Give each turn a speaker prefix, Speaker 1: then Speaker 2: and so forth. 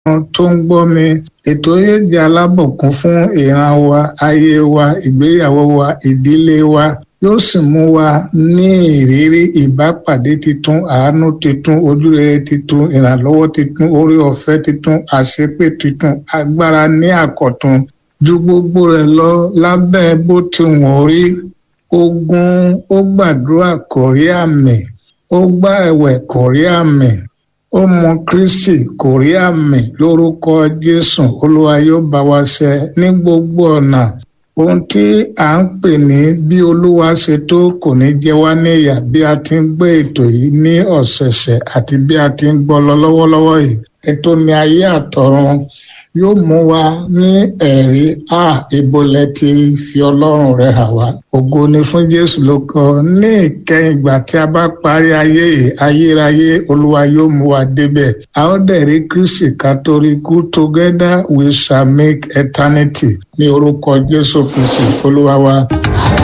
Speaker 1: tó ń gbọ́ mi ètò yóò jẹ́ alábùkún fún ìran wa ayé wa ìgbéyàwó wa ìdílé wa yóò sì mú wa ní ìrírí ìbápàdé titun àánú titun ojúrere titun ìrànlọ́wọ́ titun orí ọ̀fẹ́ titun àṣepé titun agbára ní àkọ̀tun ju gbogbo rẹ̀ lọ lábẹ́ bó ti wọ̀n rí ogun ó gbàdúrà kò rí àmì ó gbá ẹ̀wẹ̀ kò rí àmì ó mọ kristi kò rí àmì lórúkọ jésù olúwa yóò bá wa ṣe ní gbogbo ọ̀nà ohun tí à ń pè ní bí olúwa ṣe tó kò ní jẹ wá níyà bí a ti ń gbé ètò yìí ní ọ̀sẹ̀ẹ̀sẹ̀ àti bí a ti ń gbọ́ lọ lọ́wọ́lọ́wọ́ yìí ètò mi ayé àtọ̀run yóò mú wa ní ẹ̀rí a ìbolẹ̀ ti fi ọlọ́run rẹ̀ hàn wá ògo ni fún jésù ló kọ ní ìkẹyìn ìgbà tí a bá parí ayé yìí ayérayé olúwa yóò mú wa débẹ̀ a ó dẹ̀ rí kristi kátólíkù together we shall make eternity ní orúkọ jésù kristi olúwa wa.